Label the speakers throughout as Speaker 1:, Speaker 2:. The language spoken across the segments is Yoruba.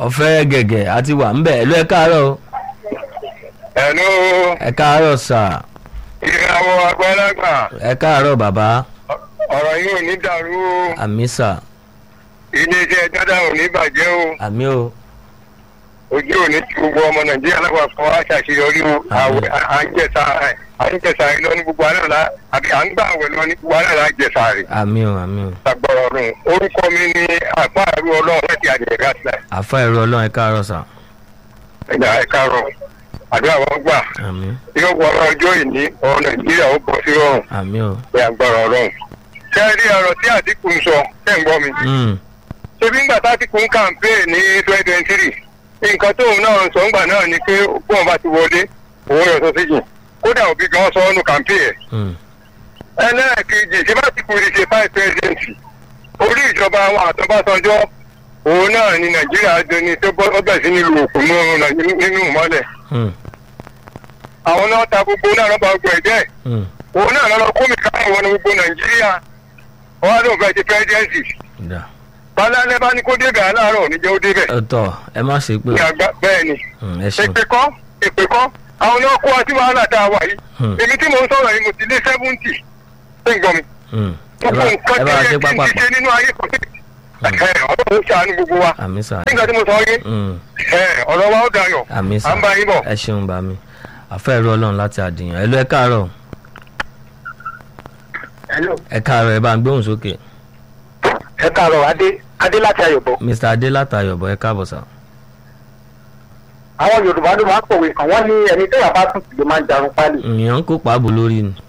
Speaker 1: ọ̀fẹ́ gẹ̀gẹ̀ àti wà ń bẹ̀ ẹ̀ ló ẹ káàárọ̀ o.
Speaker 2: ẹ̀lú
Speaker 1: ẹ káàárọ̀ sà
Speaker 2: ìràwọ̀ àgbàlagbà
Speaker 1: ẹ káàárọ̀ bàbá
Speaker 2: ọ̀rọ̀ yìí ò ní dàrú o
Speaker 1: àmì sà
Speaker 2: iléeṣẹ́ dáadáa ò ní bàjẹ́ o
Speaker 1: àmì o
Speaker 2: ojú ò ní ti gbogbo ọmọ nàìjíríà lápapọ̀ á ṣàṣeyọrí o
Speaker 1: Àmín.
Speaker 2: àwẹ̀ à ń jẹ̀sà à ń jẹ̀sà lọ ní gbogbo àná la àbí à ń gbà àwẹ̀ lọ ní gbogbo àná la jẹ̀sà rẹ̀
Speaker 1: àmì o àmì o
Speaker 2: ṣàgbọ̀rọ̀ ọ̀run orúkọ mi ní àpá àrú ọlọ́run láti àjẹ̀gá sílẹ̀
Speaker 1: àfa ẹ̀rọ ọlọ́run ẹ káàárọ̀ sà
Speaker 2: ẹ̀dá ẹ̀ka rọ̀ àdúrà wọn gbà
Speaker 1: àmì
Speaker 2: yóò wọ ọjọ́ ìní ọ̀rọ̀ nàìjíríà ó bọ̀ sí rọrùn
Speaker 1: àmì o
Speaker 2: pé agbára ọlọ́run ṣé ẹ rí ọ̀rọ̀ tí àdínkù ń sọ ṣé ń gbọ́ mi
Speaker 1: Mm,
Speaker 2: ṣebí ńgbà tátìkù ń campaign ní twenty twenty three nǹkan tóun náà ń sọ ńgbà náà ni pé bóun bá ti wọlé òun yóò sọ síjìn kódà òbí gan sọ ọ́nù campaign ẹ̀.
Speaker 1: mm,
Speaker 2: ẹlẹ́ẹ̀kejì ṣé bá ti kú ní ṣe five president orí ìjọba àwọn àtọ́básanjọ́ òun náà ni nàìjíríà dẹni tó bọ́ ọbẹ̀ sí nílùú òkú nínú ìmọ́lẹ̀
Speaker 1: mm,
Speaker 2: àwọn náà ta gbogbo náà lọ́ba gbogbo ẹ̀jẹ̀
Speaker 1: mm.
Speaker 2: òun náà lọ́ọ́ kó mi káwọn wọn ní gbogbo nàìjíríà wọn á lóun fẹ́ ṣe presidency
Speaker 1: dà
Speaker 2: balẹ̀ bá ní kó débẹ̀ aláàárọ̀ níjẹ́ ó débẹ̀
Speaker 1: ọ̀tọ̀ ẹ má ṣe pé
Speaker 2: ní àgbà bẹ́ẹ̀ ni
Speaker 1: Mm, ẹ ṣeun
Speaker 2: èpè kọ́ èpè kọ́ àwọn náà kó wa sí wàhálà tá a wà yìí
Speaker 1: Hmm.
Speaker 2: èmi tí mò ń sọ̀rọ̀ yìí mo ti lé seventy ṣé ń gbọ́ mi
Speaker 1: Mm, ẹ
Speaker 2: gbogbo
Speaker 1: bá
Speaker 2: nǹkan
Speaker 1: ẹ
Speaker 2: tí
Speaker 1: bá
Speaker 2: yẹ
Speaker 1: ṣe
Speaker 2: kí n
Speaker 1: pápá
Speaker 2: ti ṣe nínú ayé kan ẹ̀ ọlọ́run ṣàánú gbogbo wa
Speaker 1: àmì sà
Speaker 2: nígbà tí mo sọ yé
Speaker 1: Mm,
Speaker 2: ẹ̀ ọ̀rọ̀ wa ó dayọ̀
Speaker 1: àmì
Speaker 2: à
Speaker 1: sà
Speaker 2: ń bá yín bọ̀.
Speaker 1: ẹ ṣeun bá mi àfa ẹ̀rọ ọlọ́run láti àdìyàn ẹ ló ẹ káàárọ̀ ẹ káàárọ̀ ẹ bá ń gbóhùn sókè
Speaker 2: ẹ káàárọ̀ adé adé láti ayọ̀bọ̀
Speaker 1: mr adé látàyọ̀bọ̀ ẹ káàbọ̀ sà
Speaker 2: àwọn yorùbá ló máa ń pòwe kan wọ́n ní ẹni tó yà bá tún ló máa ń jarun pálí.
Speaker 1: ìyàn ń kó pàbó lórí ni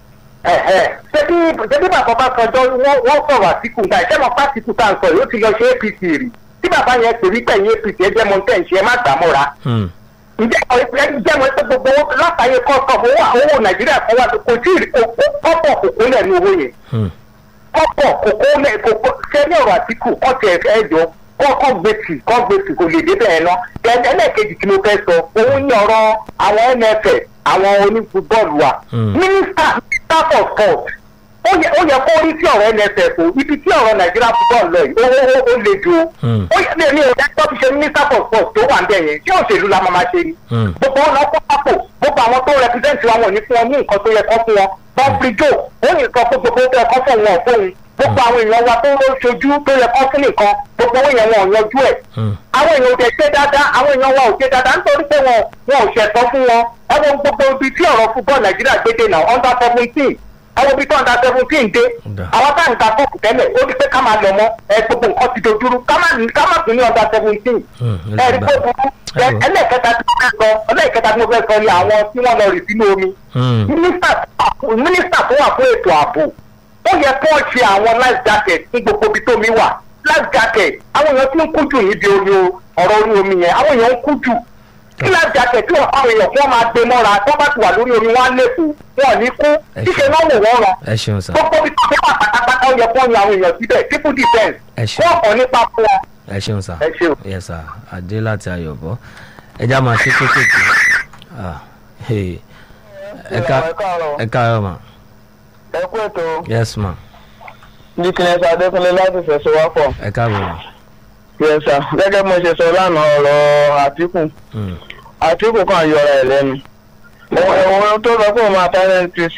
Speaker 2: ṣé bí ṣé bí bàbá bá sọjọ́ wọ́n sọ̀rọ̀ àtìkù nígbà ìṣẹ́ mọ̀ pásítù tá à ń sọ yìí ó ti lọ ṣe apc rí tí bàbá yẹn pè wípé ẹ̀yìn apc ẹ jẹ́ mọ́tẹ́ ń ṣe ẹ má gbà mọ́ra
Speaker 1: Mm,
Speaker 2: ǹjẹ́ àwọn ìpínlẹ̀ jẹ́ mọ́ pé gbogbo owó látàyè kọ́sọ̀mù owó owó nàìjíríà kan wà kò tí ì kọ́pọ̀ kòkó lẹ̀ ní owó yẹn
Speaker 1: mm,
Speaker 2: kọ́pọ̀ kòkó lẹ̀ kòkó ṣé ní ọ̀rọ̀ àtìkù kọ́ tiẹ̀ fẹ́ jọ kọ́kọ́ gbèsè kọ́ gbèsè kò lè débẹ̀ ẹ̀ ná ẹlẹ́ẹ̀kejì tí mo fẹ́ sọ òun ní ọ̀rọ̀ àwọn nff àwọn onífúbọ́ọ̀lù wa
Speaker 1: Mm.
Speaker 2: mínísítà mínísítà for sport ó yẹ ó yẹ kó rí sí ọ̀rọ̀ nff o ibi tí ọ̀rọ̀ nàìjíríà fúbọ́ọ̀lù lọ yìí ó ó ó le ju o
Speaker 1: Mm.
Speaker 2: ó yẹ ní ìrìn ẹjọ́ fi ṣe mínísítà for sport tó wà ń bẹ̀ yẹn tí òṣèlú la máa ma ṣe ni
Speaker 1: mm,
Speaker 2: gbogbo wọn lọ kó pápò gbogbo àwọn tó rẹpísẹ́ǹtì wa wọn ò ní fún wọn ní nǹkan tó yẹ kó fún wọn bọ́ọ̀fì jò ó ní nǹkan fún gbogbo tó yẹ kó fún wọn fóun gbogbo àwọn èèyàn wa tó ṣojú tó yẹ kó fún nìkan gbogbo owó yẹn wọn ò yanjú ẹ̀
Speaker 1: mm.
Speaker 2: àwọn èèyàn ò tẹ̀ ṣe dáadáa àwọn èèyàn wa ò ṣe dáadáa nítorí pé wọn wọn ò ṣẹ̀tọ́ fún wọn ẹwọn gbogbo ibi tí ọ̀rọ̀ fúbọ́ọ̀lù nàìjíríà gbé dé náà under seventeen ẹwọn ibi tí under seventeen dé
Speaker 1: Dà.
Speaker 2: àwọn táwọn ta fọ́ọ̀kù tẹ́lẹ̀ ó ní pé ká máa lọ mọ́ ẹ gbogbo nǹkan ti dojúrú ká má ká má tún ní under seventeen
Speaker 1: Mm,
Speaker 2: ẹ rí pé
Speaker 1: ẹ
Speaker 2: burú
Speaker 1: Ẹ wò.
Speaker 2: ẹlẹ́ẹ̀kẹta tí mo fẹ́ sọ ẹlẹ́ẹ̀kẹta tí mo fẹ́ sọ ni àwọn tí wọ́n lọ rì sínú omi
Speaker 1: Mm,
Speaker 2: mínísítà mínísítà tó wà fún ètò ààbò ó yẹ kó ṣe àwọn life jacket ní gbogbo ibi tó mi wà life jacket àwọn èèyàn tí ń kú jù níbi omi o ọ̀rọ̀ orí omi yẹn àwọn èèyàn ń kú jù kí life jacket tí wọ́n àwọn èèyàn kí wọ́n máa gbé mọ́ra tó bá ti wà lórí omi wọn á léfò wọn ò ní kú
Speaker 1: Ẹ
Speaker 2: ṣíṣe
Speaker 1: ṣeun.
Speaker 2: náà wò wọ́n rán
Speaker 1: ẹ ṣeun sà
Speaker 2: gbogbo ibi tó mi wà pátápátá ó yẹ kó yan àwọn èèyàn síbẹ̀ civil defence
Speaker 1: ẹ ṣeun
Speaker 2: wọ́n kàn nípa fún wọn
Speaker 1: ẹ ṣeun sà
Speaker 2: ẹ ṣeun.
Speaker 1: yes sà adé láti ayọ̀bọ̀ ẹ já máa ṣe kéékèèké Ah, hey. ẹ ká ẹ káàárọ̀ mà
Speaker 3: ẹ kú ètò
Speaker 1: yes ma
Speaker 3: dikines adékúnlé láti fẹsẹ̀ wá pọ̀
Speaker 1: ẹ káàbọ̀ mà
Speaker 3: yẹsà gẹ́gẹ́ bí mo ṣe sọ lánàá ọ̀rọ̀ àtìkù
Speaker 1: Mm,
Speaker 3: àtìkù kan yọra ẹ̀ lẹ́nu òun tó sọ pé òun máa tẹ́ npc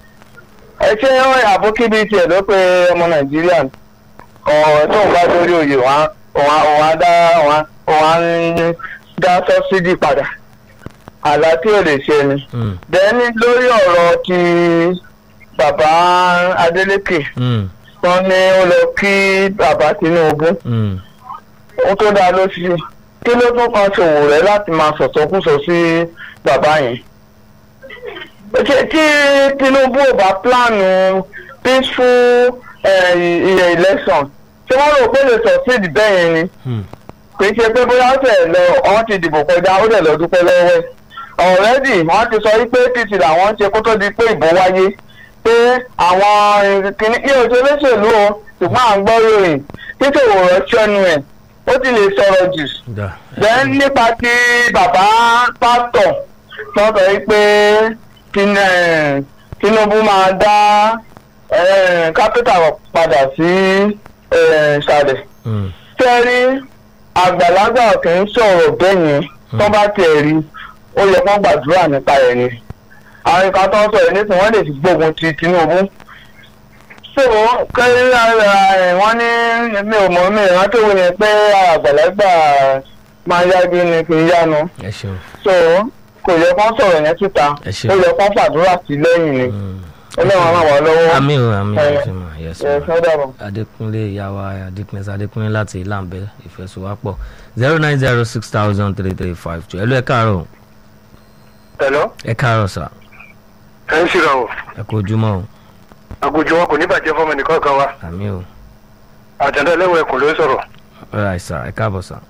Speaker 3: ẹ ṣé àbókí bíi tiẹ̀ ló pé ọmọ nàìjíríà ọ̀rọ̀ tó ń bá lórí oyè òun á dá òun á ń dá sọ́sídì padà àlá tí ò lè ṣe ni
Speaker 1: mm,
Speaker 3: dẹ́ni lórí ọ̀rọ̀ ti bàbá Adeleke
Speaker 1: mm,
Speaker 3: wọ́n ní ó lọ kí bàbá Tinubu
Speaker 1: mm.
Speaker 3: ó tó dáa ló ṣe kí ló tún kan ṣòwò rẹ̀ láti máa sọ̀tọ̀kùsọ sí bàbá yẹn. ṣé tí Tinubu ò bá pílánù peaceful eh, i- election ṣé wọ́n rò pé lè succeed bẹ́ẹ̀ yẹn ni
Speaker 1: Mm.
Speaker 3: kì í ṣe pé bóyá ó tẹ̀ lọ wọ́n ti dìbò kọjá ó dẹ̀ lọ dúpẹ́ lọ́wọ́ ẹ̀ ọ̀rẹ́dì wọ́n ti sọ wípé apc làwọn ń ṣe kó tó di pé ìbò wáyé pé àwọn kìnnì ní oṣù olóṣèlú o ṣùgbọ́n à ń gbọ́ ròyìn títòwò rọ́ṣọ́nu ẹ̀ ó ti lè sọ̀rọ̀ jù
Speaker 1: dà ẹ
Speaker 3: then
Speaker 1: ṣeun.
Speaker 3: nípa ti bàbá pásítọ̀ tó sọ wípé Tin- eh, Tinubu máa dá kápítà padà sí eh, ìsàlẹ̀
Speaker 1: Mm,
Speaker 3: tẹ́rí àgbàlagbà kì í sọ̀rọ̀ bẹ́ẹ̀ yẹn tó bá tiẹ̀ rí ó yẹ kó gbàdúrà nípa ẹ̀ ni àwọn ìka tó ń sọ̀rọ̀ nísìnyí wọ́n lè fi gbógun ti Tinubu so kẹ́rin ẹ̀ wọ́n ní mi ò mọ̀ mi ìrántí òun yẹn pé àgbàlagbà máa yájú ni kì í yánu
Speaker 1: ẹ ṣeun
Speaker 3: so kò yẹ kó sọ̀rọ̀ yẹn síta
Speaker 1: Ẹ ṣé.
Speaker 3: ó yẹ kó fàdúrà sí lẹ́yìn ni ọlọ́run ràn wá lọ́wọ́
Speaker 1: àmì o àmì o
Speaker 3: ẹ
Speaker 1: ṣe mà yes
Speaker 3: ẹ
Speaker 1: ma
Speaker 3: fẹ́ dàbọ̀.
Speaker 1: adékúnlé ìyàwó adékúnlé adékúnlé láti ìlànbẹ ìfẹsùwápọ̀ zero nine zero six thousand three three five two ẹlú ẹ káàárọ̀
Speaker 2: Hello?
Speaker 1: ẹ káàárọ̀ sà
Speaker 2: ẹ ń ṣìrà o
Speaker 1: ẹ kú ojúmọ́ o
Speaker 2: àgùjọ wọn kò ní bàjẹ́ fọmọ nìkan kan wa
Speaker 1: àmì o
Speaker 2: àtẹ̀dá ẹlẹ́wọ̀n ẹ̀kọ́ ló ń sọ̀rọ̀
Speaker 1: ọ̀rọ̀ àìsà ẹ káàbọ̀ sà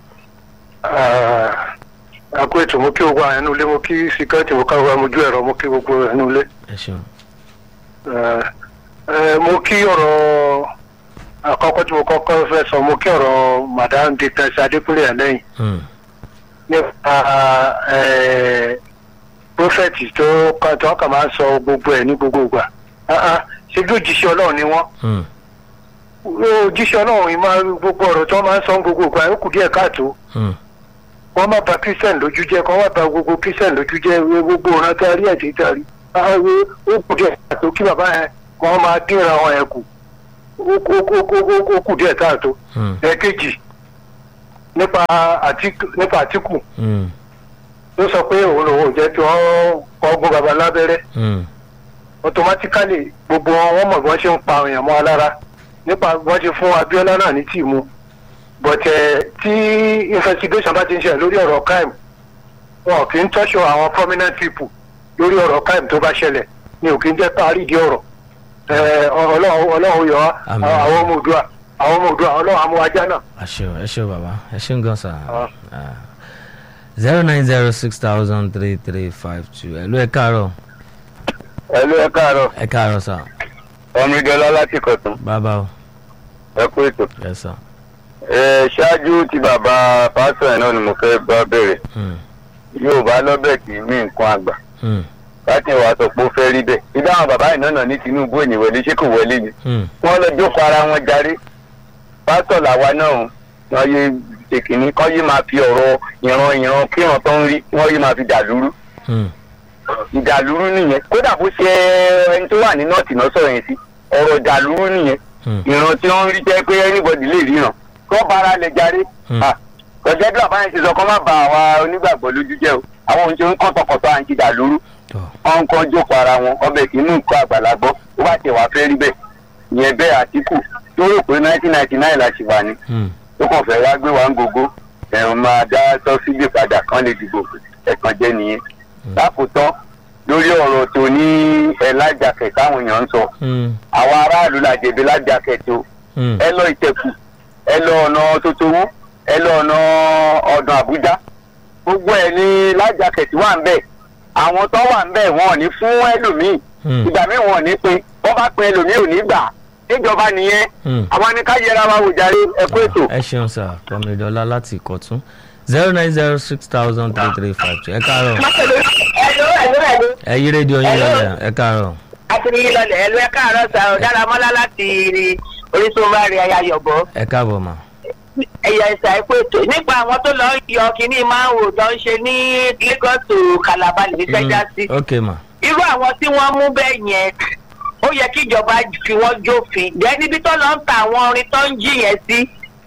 Speaker 2: àkó ètò mo kí gbogbo àwọn ẹnu ilé mo kí síkẹ́ẹ̀tì mo káwé mojú ẹ̀rọ mo kí gbogbo ẹnu ilé
Speaker 1: ẹ ṣeun
Speaker 2: Eh, eh, mo kí ọ̀rọ̀ àkọ́kọ́ tí mo kọ́kọ́ fẹ́ sọ mo kí ọ̀rọ̀ madam dictas adékúnlé ẹ̀lẹ́yìn
Speaker 1: Hmm.
Speaker 2: nípa eh, prophet tó kàn tó kàn máa ń sọ gbogbo ẹ̀ ní gbogbo ìgbà Ah, ah, ṣe bí òjíṣẹ́ ọlọ́run ni wọ́n
Speaker 1: Hmm.
Speaker 2: òjíṣẹ́ ọlọ́run yìí máa gbogbo ọ̀rọ̀ tí wọ́n máa ń sọ ní gbogbo ìgbà ó kù díẹ̀ káàtó
Speaker 1: Hmm.
Speaker 2: wọ́n má bà christian lójú jẹ́ kọ́ wọ́n bà gbogbo christian lójú jẹ́ wé gbogbo ọ̀ràn tí a rí ẹ̀jẹ̀ tí a rí àwọn ó kù díẹ̀ káàtó kí bàbá yẹn wọ́n máa dínra wọn yẹn kù ó kù- ó kù- ó kù- ó kù díẹ̀ káàtó.
Speaker 1: Hmm.
Speaker 2: ẹ̀ẹ́kejì nípa Àtíkù nípa Àtíkù
Speaker 1: Hmm.
Speaker 2: ló sọ pé òun lòun ò jẹ́ kí wọ́n kọ́ gún baba lábẹ́rẹ́
Speaker 1: Hmm.
Speaker 2: automatically gbogbo wọn wọ́n mọ̀ bí wọ́n ṣe ń pa àwọn èèyàn mọ́ alára nípa bí wọ́n ṣe fún Abíọ́lá náà ní tìmú but eh, tí investigation bá ti ń ṣe lórí ọ̀rọ̀ crime wọn kì í tọ́ṣọ àwọn prominent people lórí ọ̀rọ̀ crime tó bá ṣẹlẹ̀ ni ò kì í jẹ́ parí di ọ̀rọ̀ Eh, ọlọ́run ọlọ́run yọ wá
Speaker 1: Àmín.
Speaker 2: àwọn ọmọ òdua àwọn ọmọ òdua ọlọ́run amúwájá náà.
Speaker 1: ẹ ṣeun ẹ ṣeun bàbá ẹ ṣeun gan sà
Speaker 2: Ah.
Speaker 1: zero nine zero six thousand three three five two ẹlú ẹ káàárọ̀
Speaker 3: ẹlú ẹ káàárọ̀
Speaker 1: ẹ káàárọ̀ sà
Speaker 3: ọmọdéọlá láti kọ̀tún
Speaker 1: bàbá o
Speaker 3: ẹ kú ètò.
Speaker 1: ẹ sà
Speaker 3: ẹ ṣáájú tí bàbá pásítọ̀ ẹ̀ náà ni mo fẹ́ bá bẹ̀rẹ̀
Speaker 1: Hmm.
Speaker 3: yorùbá lọ́bẹ̀ kì í mí nǹkan àgbà
Speaker 1: Hmm.
Speaker 3: láti wàá sọ pé ó fẹ́ rí bẹ́ẹ̀. ìdá àwọn bàbá ìnáná ní Tinubu ò ní wọlé ṣé kò wọlé ni.
Speaker 1: Hmm.
Speaker 3: wọ́n lọ jókòó ara wọn jarí pásítọ̀ làwa náà wọ́n yé ṣèkìní kọ́ yé máa fi ọ̀rọ̀ ìran ìran kíran tó ń rí wọ́n yé máa fi dàlúrú
Speaker 1: Hmm.
Speaker 3: ìdàlúrú nìyẹn kódà bó ṣe ẹni tó wà ní nọ́ọ̀tì náà sọ̀rọ̀ yẹn sí ọ̀rọ̀ ìdàlúrú nìyẹn
Speaker 1: Hmm.
Speaker 3: ìran tí wọ́n ń rí jẹ́ pé anybody lè ríran kó bára lè jarí
Speaker 1: Hmm.
Speaker 3: kọjá bí àbáyé ti sọ kó má ba àwa onígbàgbọ́ lójú jẹ́ o àwọn ohun tí ó ń kọ́tọ̀kọ́tọ̀ à ń ti dàlúrú
Speaker 1: tọ́
Speaker 3: wọn kàn jókòó ara wọn ọbẹ̀ kì í mú nǹkan àgbàlagbọ́ ó bá tiẹ̀ wá fẹ́ rí bẹ́ẹ̀ ìyẹn bẹ́ẹ̀ àtìkù tó rò pé nineteen ninety nine la ṣì wà ní
Speaker 1: Hmm.
Speaker 3: tó kàn fẹ́ wá gbé wa ń gogo ẹ̀rùn máa dá sọ́sídì padà kán lè dìbò ẹ̀kan jẹ́ nìyẹn. lákòótán lórí ọ̀rọ̀ tó ní ẹ̀ lájàkẹ̀ táwọn èèyàn ń sọ
Speaker 1: Hmm.
Speaker 3: àwọn aráàlú la jẹ̀bi lájàkẹ̀ tó
Speaker 1: Hmm.
Speaker 3: ẹ lọ ìtẹ̀kù ẹ lọ ọ̀nà tótówó ẹ lọ ọ̀nà ọ̀dàn àbújá gbogbo ẹ̀ ní lájàkẹ̀ tí wà ń bẹ̀ àwọn tó wà ń bẹ̀ wọn ò ní fún ẹlòmíì
Speaker 1: Hmm.
Speaker 3: ìgbà míì wọn ò ní pin wọn bá pin ẹlòmíì ò ní gbà níjọba nìyẹn
Speaker 1: Hmm.
Speaker 3: àwọn ni ká yẹra wa wò jàre ẹ kú ètò.
Speaker 1: ẹ ṣeun sà kọmídọ́lá láti ìkọ̀tún zero nine zero six thousand three three five two ẹ káàárọ̀
Speaker 4: ẹ̀lú ẹ̀lú ẹ̀lú
Speaker 1: ẹ yí rédíò yín
Speaker 4: Hello.
Speaker 1: lọ́lẹ̀ ẹ káàárọ̀
Speaker 4: àti ní lọlẹ̀ ẹ̀lú ẹ̀ káàárọ̀ sà ọ̀ dára mọ́lá láti orísun bá rí ẹ̀yà yọ̀bọ̀
Speaker 1: ẹ káàbọ̀ mà
Speaker 4: ẹ̀yà ẹ̀sà ẹ̀kọ́ ètò nípa àwọn tó lọ yọ kínní máa ń wò tó ń ṣe ní Lagos to Calabar lè fẹ́ já sí
Speaker 1: ok mà
Speaker 4: irú àwọn tí wọ́n mú bẹ́ẹ̀ yẹn ó yẹ kí ìjọba fi wọ́n jófin jẹ́ níbi tó lọ ń ta àwọn orin tó ń jí yẹn sí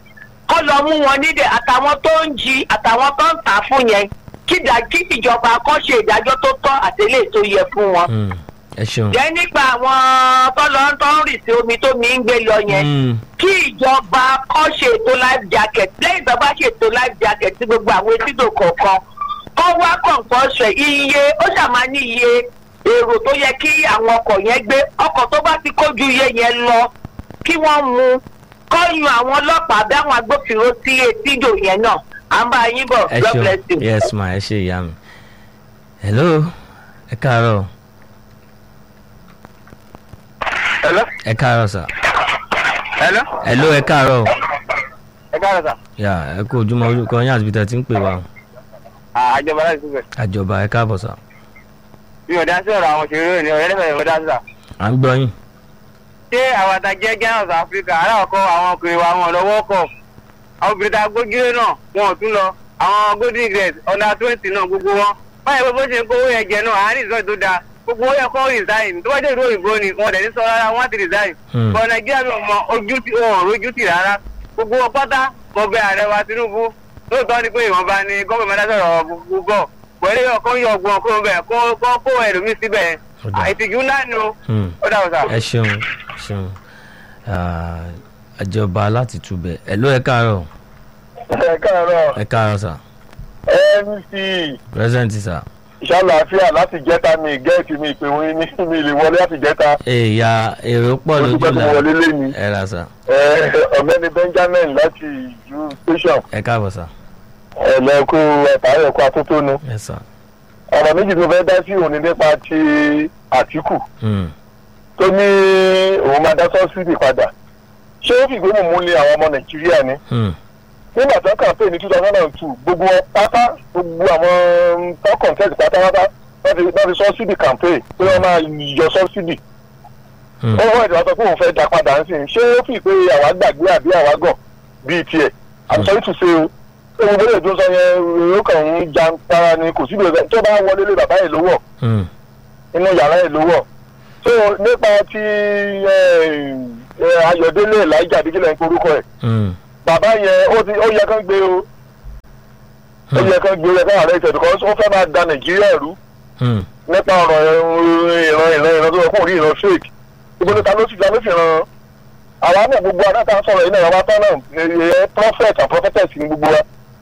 Speaker 4: kó lọ mú wọn nídẹ̀ àtàwọn tó ń jí àtàwọn tó ń tà á fún yẹn kí ìdá- kí ìjọba kọ́ ṣe ìdájọ́ tó tọ́ àtẹlẹ́ tó yẹ fún wọn
Speaker 1: Hmm. ẹ ṣeun
Speaker 4: jẹ́ nípa àwọn tọ́lọ́ tó ń rì sí omi tó mi ń gbé lọ yẹn
Speaker 1: Hmm.
Speaker 4: kí ìjọba kọ́ ṣètò life jacket lẹ́yìn tó bá ṣètò life jacket sí gbogbo àwọn etídò kọ̀ọ̀kan kọ́ wá kọ̀ǹpọ̀ṣẹ̀ iye ó ṣàmà ní iye èrò tó yẹ kí àwọn ọkọ̀ yẹn gbé ọkọ̀ tó bá ti kójú iye yẹn lọ kí wọ́n mú kọ́ yan àwọn ọlọ́pàá bí àwọn agbófinró sí etídò yẹn náà à ń bá yín bọ̀
Speaker 1: ẹ
Speaker 4: God
Speaker 1: ṣeun
Speaker 4: bless you.
Speaker 1: yes ma ẹ ṣe ìyá mi hello ẹ káàárọ̀
Speaker 3: Hello?
Speaker 1: ẹ káàárọ̀ sà
Speaker 3: Hello?
Speaker 1: hello ẹ káàárọ̀
Speaker 3: ẹ káàárọ̀ sà.
Speaker 1: yà ẹ kú ojúmọ́ orúkọ yín àti ibi tẹ́ ti ń pè wá o.
Speaker 3: àjọba láti síbẹ̀.
Speaker 1: àjọba ẹ káàbọ̀ sà
Speaker 3: mi ò dá sí ọ̀rọ̀ àwọn òṣèré ní ọ̀rẹ́ lẹ́fẹ̀ẹ́ mi ò dá sí sà.
Speaker 1: à ń gbọ́ yín
Speaker 3: ṣé àwọn àtàjẹ́ Ghana of Africa aláwọ̀kọ́ àwọn ọkùnrin wa wọn lọ́wọ́ kọ̀ àwọn obìnrin tá a gbójúlé náà wọn ò tún lọ àwọn golden grace under twenty náà gbogbo wọn báyìí bó ṣe ń kówó yẹn jẹ náà àárín ìsọ̀rọ̀ tó dáa gbogbo wọn yẹ kó resign tó bá jẹ́ ìlú òyìnbó ni wọn dẹ̀ ní sọ rárá wọn ti resign
Speaker 1: Hmm.
Speaker 3: bọ̀ nàìjíríà mi ò mọ ojú tí wọn ò rójú tì rárá gbogbo wọn pátá mo bẹ ààrẹ wa tinubu lóòótọ́ ni pé ìwọ̀nba ni gómìnà máa sọ̀rọ̀ gbogbo bọ̀ pẹ̀lú ọkàn yọ ọgbọ̀n kó bẹ̀ kó kó kó ẹlòmíì síbẹ̀
Speaker 1: Ó dáa.
Speaker 3: ìtìjú ńlá ni o
Speaker 1: Hmm.
Speaker 3: ó dà o sà.
Speaker 1: ẹ ṣeun ṣeun Ah, àjọba láti túbẹ̀ ẹ ló ẹ káàárọ̀
Speaker 2: ẹ káàárọ̀
Speaker 1: ẹ káàárọ̀ sà
Speaker 2: mc
Speaker 1: present sà
Speaker 2: ìṣàlàáfíà láti jẹta mi gẹẹti mi ìpè wọn ní mi lè wọlé láti jẹta
Speaker 1: èèyà èrò pọ̀
Speaker 2: mo
Speaker 1: lójú
Speaker 2: dúpẹ́ tó
Speaker 1: la
Speaker 2: wọlé lẹ́ni
Speaker 1: ẹ ra sà
Speaker 2: ọ̀gbẹ́ni benjamin láti ìjú station
Speaker 1: ẹ káàbọ̀ sà
Speaker 2: ẹ̀lẹ́kù ẹ̀tàrẹ̀ ẹ̀kú atótónu
Speaker 1: ẹ sà
Speaker 2: ọ̀rọ̀ méjì tó fẹ́ dá sí òní nípa ti àtìkù
Speaker 1: Hmm.
Speaker 2: tó ní òun máa dá sọ́sídì padà ṣé ó fìgbé mú lé àwọn ọmọ nàìjíríà ni
Speaker 1: Hmm.
Speaker 2: nígbà tó kàn pé ní two thousand and two gbogbo wọn pátá gbogbo àwọn tó contest pátápátá wọ́n ti wọ́n ti sọ́sídì campaign pé wọ́n máa yọ sọ́sídì
Speaker 1: Hmm.
Speaker 2: ó wọ́n ìdíwọ́ sọ pé òun fẹ́ dá padà ń sìn ṣé ó fi pé àwa gbàgbé àbí àwa gàn bíi tiẹ̀ i'm sorry to say o ewu bẹ́ẹ̀ tó sọ yẹn ó kàn ń jan para ni kò síbi ọ̀sẹ̀ tó bá wọlé lé bàbá yìí lówó
Speaker 1: Hmm.
Speaker 2: inú yàrá yìí lówó so nípa ti eh, eh, ayọ̀délé elijah bíkílẹ̀ ń porúkọ ẹ̀
Speaker 1: Hmm.
Speaker 2: bàbá yẹn ó ti ó yẹ kán gbé o ó yẹ kán gbé o yẹ kán àrẹ ìtẹ̀ because ó fẹ́ máa da nàìjíríà rú
Speaker 1: Hmm.
Speaker 2: nípa ọ̀rọ̀ ìran ìran ìran tó yẹ kó rí ìran fake ibo ni ta ló ti ta ló fi ran àwa náà gbogbo adáta sọ̀rọ̀ yìí náà àwa tán náà ẹ̀ prophet and prophetess ni gbogbo wa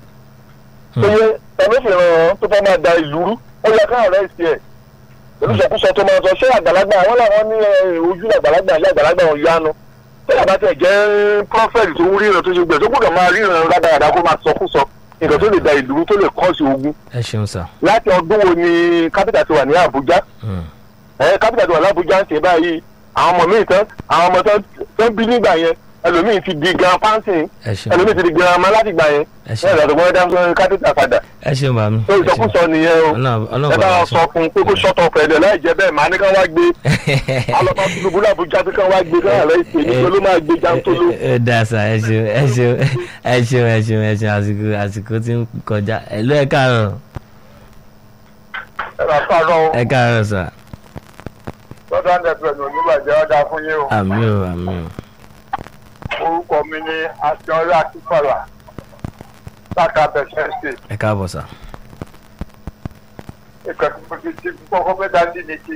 Speaker 2: tó yẹ ta ló fi ran tó fẹ́ máa da ìlú rú ó yẹ kán àrẹ ìtẹ̀ ẹ̀ olùsọkúsọ tó máa sọ ṣé àgbàlagbà àwọn làwọn ní eh, ojú àgbàlagbà ilé àgbàlagbà wọn yánu tí àbá tẹ̀ jẹ́ prophet tó ń ríran tó ṣe gbẹ̀ tó gbọ́dọ̀ máa ríran rádaràdà kó máa sọkúsọ nǹkan tó lè da ìlú rú tó lè kọ́ọ̀sì ogun
Speaker 1: ẹ ṣeun sà
Speaker 2: láti ọdún wo ni kápítà ti wà ní àbújá
Speaker 1: Hmm.
Speaker 2: ẹ kápítà tó wà lábújá ń ṣe báyìí àwọn ọmọ míì tán àwọn ọmọ tán tán bí nígbà yẹn ẹlòmíì ti di gan pàǹtì
Speaker 1: ẹ ṣeun
Speaker 2: ẹlòmíì ti di gan ọmọ láti gbà yẹn
Speaker 1: ẹ
Speaker 2: ẹ
Speaker 1: ṣeun
Speaker 2: lọ́dọ̀ gbọ́dọ̀ dáhùn kápítà padà
Speaker 1: ẹ ṣeun bàmí
Speaker 2: ó ìsọkúsọ nìyẹn o
Speaker 1: Ọlọ́run- Ọlọ́run
Speaker 2: ẹ bá
Speaker 1: bá wa
Speaker 2: wọn sọ fún un pé kó ṣọ́tọ̀ pẹ̀lẹ́ láì jẹ́ bẹ́ẹ̀ màá ní kán wá gbé alọ́pàá tinubu làbújá pé kán wá gbé kán àlẹ́ ìpè nígbà ló máa gbé jántóló.
Speaker 1: ẹ dá sà ẹ ṣeun ẹ ṣeun ẹ ṣeun ẹ ṣeun ẹ ṣeun àsìkò àsìkò tí ń kọjá ẹ ló ẹ káàárọ̀
Speaker 2: ẹ bá fárọ
Speaker 1: ẹ káàárọ̀ sà
Speaker 2: lọ́dọ̀ àndẹ̀pẹ̀ ní oníbàjẹ́ ọ̀dà fún yín o
Speaker 1: àmì ò àmì ò
Speaker 2: orúkọ mi ní akínọlá akínfàlà láka bẹ̀sẹ̀ ṣe
Speaker 1: ẹ káàbọ̀ sà
Speaker 2: ìkànnì mo ti ti kọ́kọ́ fẹ́ dájú ní ti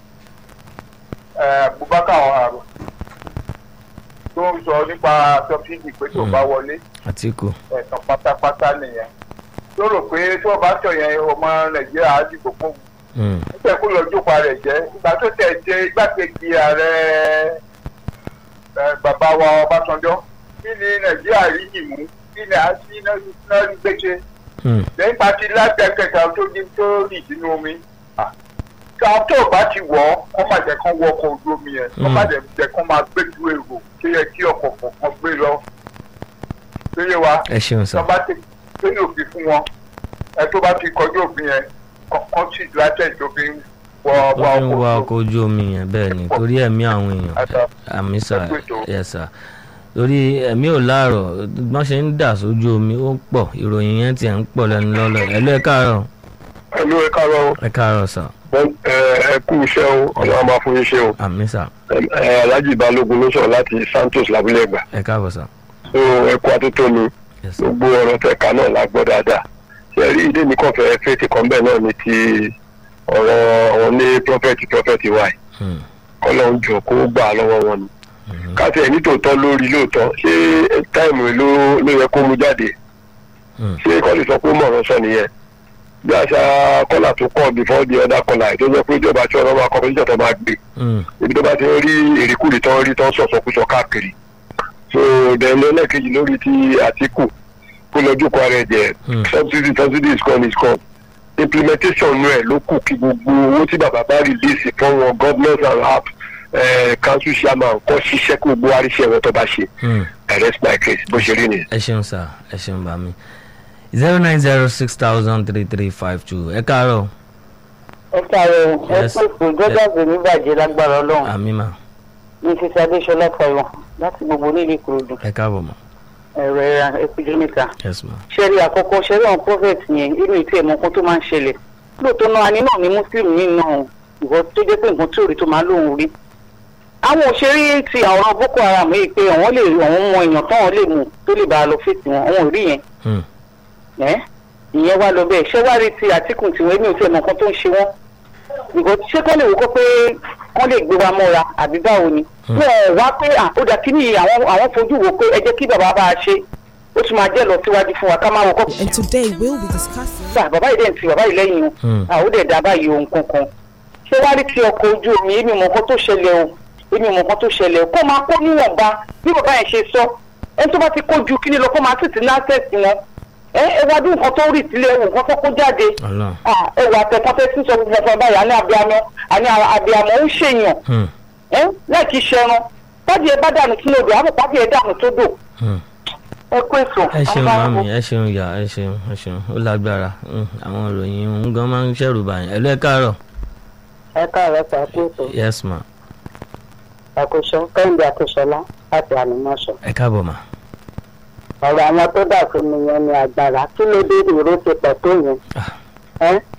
Speaker 2: eh, Abubakar ọ̀hárò tó ń sọ nípa tọ́fíìdì pé tó bá wọlé
Speaker 1: àtìkù
Speaker 2: ẹ̀sán pátápátá nìyẹn tó rò pé tó bá tọ̀ yẹn ọmọ Nàìjíríà á dìbò fún un
Speaker 1: Hmm.
Speaker 2: nígbà kó lọ jókòó rẹ̀ jẹ́ ìgbà tó tẹ̀ ṣe igbákejì ààrẹ eh, bàbá wa Ọbásanjọ́ kí ni Nàìjíríà rí yìí mú kí ni a sí náà rí gbèsè
Speaker 1: Hmm.
Speaker 2: lẹ́yìn bá ti lágbẹ̀kẹ̀kẹ̀ tó ní tó rì sínú omi ká tó bá ti wọ̀ ọ́ kọ́ máa jẹ́ kán wọ ọkọ̀ ojú omi yẹn kọ́ máa jẹ́ kán máa gbé ju èrò tó yẹ kí ọkọ̀ kọ̀ọ̀kan gbé lọ tó yẹ wa
Speaker 1: ẹ ṣeun sà
Speaker 2: tó bá ti tó ní òfin fún wọn ẹ tó bá ti kọjú òfin yẹn kọ́kọ́ sì láṣẹ ìjọba wọ wọ
Speaker 1: wọ́n fi ń wa
Speaker 2: ọkọ̀
Speaker 1: ọkọ̀ ojú omi yẹn bẹ́ẹ̀ ni torí ẹ̀mí àwọn èèyàn
Speaker 2: Àtà.
Speaker 1: àmì sà
Speaker 2: Ẹ kú ètò.
Speaker 1: yẹ sà torí ẹ̀mí ò láàrọ̀ wọ́n ṣe ń dà sójú omi ó pọ̀ ìròyìn yẹn tiẹ̀ ń pọ̀ lẹ́nu lọ́lọ́ ẹ ló ẹ káàárọ̀
Speaker 2: ẹlú ẹ káàárọ̀
Speaker 1: ẹ káàárọ̀ sà
Speaker 2: ẹ kú iṣẹ́ o ọlọ́run máa fún yín ṣe o
Speaker 1: àmì sà
Speaker 2: alhaji balógun ló sọ̀rọ̀ láti santos labúlé ẹgbà
Speaker 1: ẹ káàbọ̀ sà
Speaker 2: so ẹ kú atótó mi
Speaker 1: yẹ sà
Speaker 2: gbogbo ọ̀rọ̀ tẹ̀ka náà la gbọ́ dáadáa ṣe rí ìdí mi kàn fẹ́ fètè kan bẹ́ẹ̀ náà ni ti ọ̀rọ̀ àwọn ní prọfẹ̀tì prọfẹ̀tì wa yìí
Speaker 1: Hmm.
Speaker 2: ọlọ́run jọ kó gbà á lọ́wọ́ wọn ni
Speaker 1: Mhm.
Speaker 2: káṣí ẹ̀ nítòótọ́ lórí lóòótọ́ ṣé táìmù ló ló yẹ kó mú jáde
Speaker 1: Hmm.
Speaker 2: ṣé kọ́lì sọ pé mọ̀ràn sọ nìyẹn bí àṣà kọ́là tó kọ́ before the other kọ́là tó jẹ́ pé ìjọba tí ọ̀rọ̀ máa kọ́ pé tó máa gbé
Speaker 1: Hmm.
Speaker 2: ibi tó bá ti rí èrèkúrè tó ń rí tó ń sọ̀sọ̀kúsọ káàkiri so then lẹ́lẹ́kejì lórí ti àtìkù kó lọ́jọ́ kó ara ẹ̀ jẹ́
Speaker 1: Hmm.
Speaker 2: subsidy subsidy is gone is gone implementation nù ẹ̀ ló kù kí gbogbo owó tí bàbá bá release fún wọn governors and app council chairman kọ́ ṣiṣẹ́ kó gbogbo àríṣẹ́ wọn tó bá ṣe
Speaker 1: Hmm.
Speaker 2: I rest my case bó ṣe rí nìyẹn.
Speaker 1: ẹ ṣeun sà ẹ ṣeun bá mi zero nine zero six thousand three three five two ẹ káàárọ̀
Speaker 4: ẹ káàárọ̀ ẹ
Speaker 1: Yes.
Speaker 4: pèsè jọjọ ní bàjẹ́ lágbára Ọlọ́run
Speaker 1: àmì mà
Speaker 4: ní sísè adéṣọlá fọwọn láti gbogbo onílé ìkòròdú.
Speaker 1: ẹ káàbọ̀ mà
Speaker 2: ẹ̀rọ ẹ̀ra ẹ̀kújọ́ níta
Speaker 1: yes ma
Speaker 2: ṣẹ́rí àkọ́kọ́ ṣẹ́rí àwọn prophet yẹn inú ìtì ẹ̀mọ́ kan tó máa ń ṣẹlẹ̀ lóòótọ́ náà ani náà ni muslim nínú ìwọ tó jẹ́ pé nǹkan tí ò rí tó máa lóun rí. àwọn òṣèré ti àwọn boko haram yìí pé àwọn lè àwọn mọ èèyàn táwọn lè mú tó lè bá a lọ fèsì wọn àwọn ò rí yẹn
Speaker 1: Hmm.
Speaker 2: ẹ́ ìyẹn wá lọ bẹ́ẹ̀ ṣé wá rí ti àtìkù tiwọn èmi ò tí ẹ̀mọ́ kan tó ń ṣe wọ́n ìgò ṣé kọ́ lè wò kó pé wọ́n lè gbé wa mọ́ra àbí báwo ni
Speaker 1: Hmm.
Speaker 2: wọn ò wá pé à ó dà kí ni àwọn àwọn fojú wo pé ẹ jẹ́ kí bàbá bá a ṣe ó tún máa jẹ́ lọ síwájú fún wa ká máa wò kó
Speaker 5: And today we'll be discussing.
Speaker 2: gbà bàbá yìí dẹ̀ ń ti bàbá yìí lẹ́yìn
Speaker 1: Hmm.
Speaker 2: o àwọn dẹ̀ dá báyìí ohun kankan ṣé wàá rí ti ọkọ̀ ojú omi èmi mọ̀ nǹkan tó ṣẹlẹ̀ o èmi mọ̀ nǹkan tó ṣẹlẹ̀ o kó máa kó níwọ̀nba bí bàbá yẹn ṣe sọ ẹni tó bá ti kó ju kíní lọ kó máa sì ti lásẹ̀sì wọn ẹ ẹ wá dún nǹkan tó rì sílẹ̀ wò nǹkan tó kó jáde
Speaker 1: ọlọ́run
Speaker 2: Ah, ẹ wà tẹ̀kọ́tẹ́ sí sọ gbogbo ọ̀sán báyìí àní abiyamọ àní abiyamọ ń ṣèyàn
Speaker 1: Hmm.
Speaker 2: ẹ láì kí ṣẹran pàdé ẹ bá dànù sínú odò àbò pàdé ẹ dànù tó dò
Speaker 1: Hmm.
Speaker 2: ẹ kó èso.
Speaker 1: ẹ ṣeun mami ẹ ṣeun ìyá ẹ ṣeun ẹ ṣeun ó lágbára Hmm. àwọn ìròyìn òun gan máa ń ṣẹ̀rù bàyàn ẹ lọ ẹ káàárọ̀
Speaker 2: ẹ káàárọ̀ pa kó èso
Speaker 1: yes ma
Speaker 2: àkóso kẹ́hìndé àkóṣọlá láti ànímọ́ṣọ.
Speaker 1: ẹ káàbọ̀ ma
Speaker 2: ọ̀rọ̀ àwọn tó dà fún mi yẹn ni agbára kí ló dé ìró ti pẹ̀ tó yẹn
Speaker 1: Ah.
Speaker 2: ẹ́